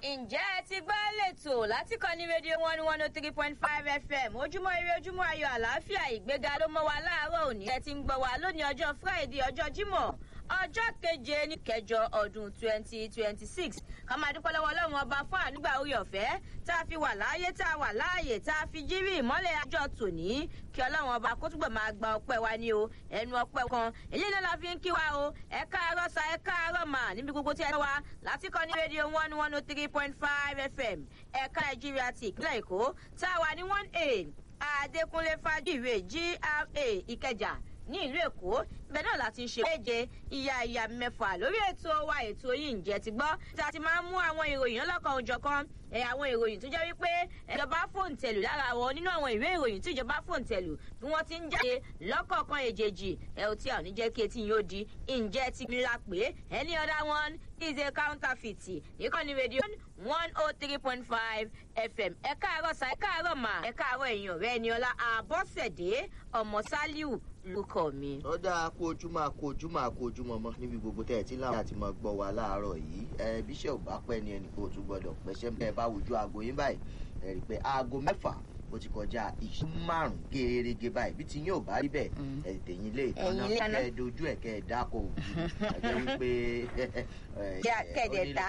ǹjẹ́ ẹ ti gbọ́ lẹ́tọ̀ láti kọ́ ní rédíò one one oh three point five fm ojúmọ́ ire ojúmọ́ ayọ̀ àlàáfíà ìgbéga ló mọ́ wa láàárọ̀ òní ẹ ti ń gbọ́ wa lónìí ọjọ́ friday ọjọ́ jímọ̀ ọjọ́ keje ní kẹjọ ọdún twenty twenty six ká máa dúpẹ́ lọ́wọ́ ọlọ́run ọba fún ànígbà orí ọ̀fẹ́ tá a fi wà láàyè tá a wà láàyè tá a fi jírí ìmọ́lẹ̀ àjọ tòní kí ọlọ́run ọba kó túbọ̀ máa gba ọpẹ́ wa ní o ẹnu ọpẹ́ kan èyí náà la fi ń kí wa o ẹ káàárọ̀ sa ẹ káàárọ̀ mà níbi gbogbo tí ẹ wa láti kọ́ ní rédíò one one oh three point five fm ẹ̀ka nàìjíríà ti ìpínlẹ̀ èkó tá a wà ní one a adékúnlé fàdíwé gra ìkẹjà ní ìlú èkó ibẹ̀ náà láti ń ṣe méje ìyá ìyá mẹ́fà lórí ètò wa ètò yìí ǹjẹ́ ti gbọ́ tí a ti máa ń mú àwọn ìròyìn ọlọ́kan òjọ̀kan ẹ̀ àwọn ìròyìn tó jẹ́ wípé ìjọba fòǹtẹ̀lù lára wọn nínú àwọn ìwé ìròyìn tí ìjọba fòǹtẹ̀lù bí wọ́n ti ń jáde lọ́kọ̀ọ̀kan èjèèjì ẹ̀ ò tí a ò ní jẹ́ kí etí yóò di ǹjẹ́ ti gbìlà pé any other one is a counterfeit ìkànnì rédíò one oh three point five fm ẹ káàárọ̀ sa ẹ káàárọ̀ mà ẹ káàárọ̀ èèyàn rẹ ni ọlá àbọ̀sẹ̀dé ọmọ sálíù lórúkọ mi. ó dáa kó ojúmọ́ kó ojúmọ́ kó ojúmọ́ mọ́ níbi gbogbo tẹ́ ẹ ti láwọn àti máa gbọ́ wa láàárọ̀ yìí ẹ bíṣẹ́ ò bá pẹ́ ni ẹnì kó o tún gbọ́dọ̀ pẹ́ṣẹ́ ẹ bá wojú aago yín báyìí ẹ rí i pé aago mẹ́fà ó ti kọjá ìṣú márùn gèrègè báyìí bí ti yín ò bá rí bẹ́ẹ̀ ẹ tẹ̀yìn lé ìtọ́nà kẹ́ ẹ dojú ẹ̀ kẹ́ ẹ dáko òbí ẹ jẹ́ wípé kẹ́ẹ̀dẹ̀ ta